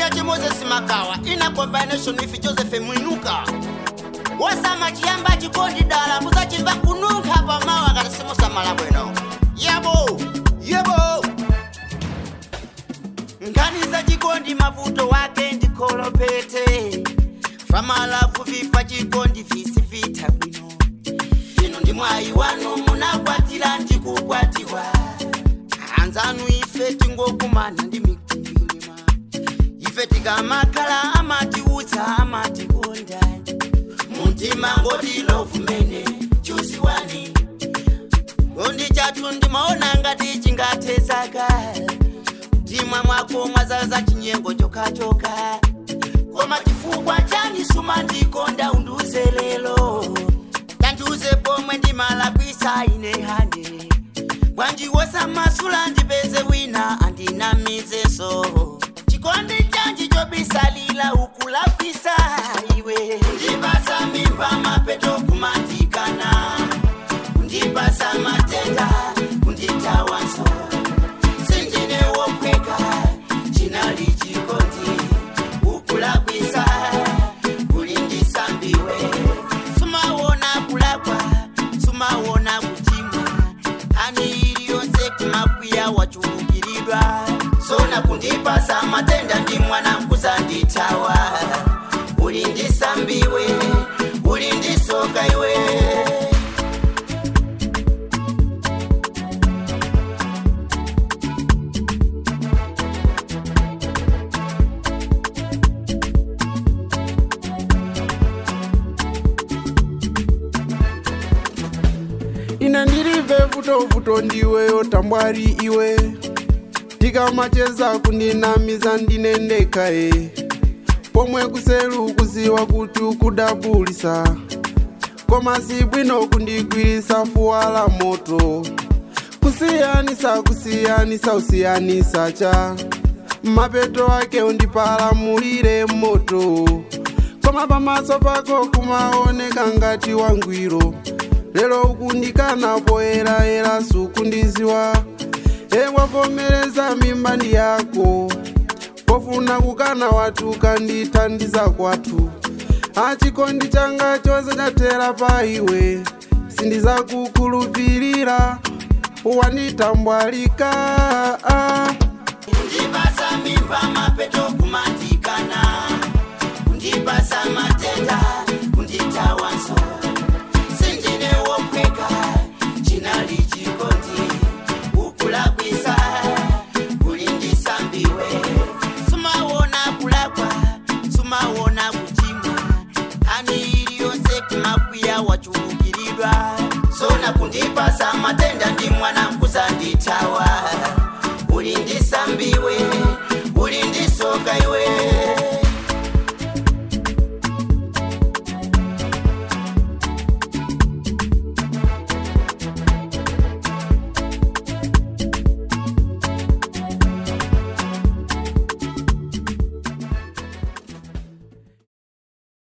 ndati moses makawa ina combination with joseph mwinuka wasama chiyamba chikondi dala musachimva kununkha pamawa kati simusamala bwino yebo yebo nkhani za chikondi mavuto wake ndikolopete famalafu vifa chikondi visi vita bwino ino ndi mwayi wanu munakwatira ndikukwatiwa anzanu ife tingokumana ndi mikwingwirima ife tikamakhala amatiutsa amatikonda muntima ngoti lovumene chuziwani ngondi chathu ndimaona ngati chingathezaka mtima mwako mwazaza chinyengo chokachoka koma chifukwa chani suma ndikonda undiuze lelo tandiuze pomwe ndimalakwisa ine hane bwanji wosamasula ndipeze wina andinamizeso chikondi chanji chobisalila ukulakwisa iwe ndipasa mimba mapeto kumatikana kundipasa matenda kunditawanso sinjine wokweka chinali chikondi ukulakwisa kulindisambiwe sumawona kulakwa sumawona kuchimwa ani iliyonse kumakwiya wachulukiridwa sona kundipasa matenda ndi mwana mkuzanditawa ulindisambiwe ulindisoka iwe ine ndilive vutovuto ndiweyo tambwali iwe tikamacheza kundinamiza ndine ndekhaye pomwe kuselu kuziwa kuti ukudabulisa koma si bwino kundigwirisa fuwa la moto kusiyanisa kusiyanisa usiyanisa cha mapeto ake undipalamulire moto koma pamaso pako kumaoneka ngati wangwiro lero ukundikana poyerayera sukundiziwa ewavomereza mimba ndi yako pofuna kukana watu kandithandiza kwathu achikondi changa chose chathera pa iwe sindizakukhulupirira wanditambwalika ah. kundipasa mimba mapeto kumatikana kundipasa matenda kunditawanso sinjine wokweka chinali chikondi ukulakwisa kulindisambiwe sumawona kulakwa sumawona kuchimwa ani iliyonse kumakwiya wachulukiridwa sona kundipasa matenda ndi mwana mkuzanditawa ulindisambiwe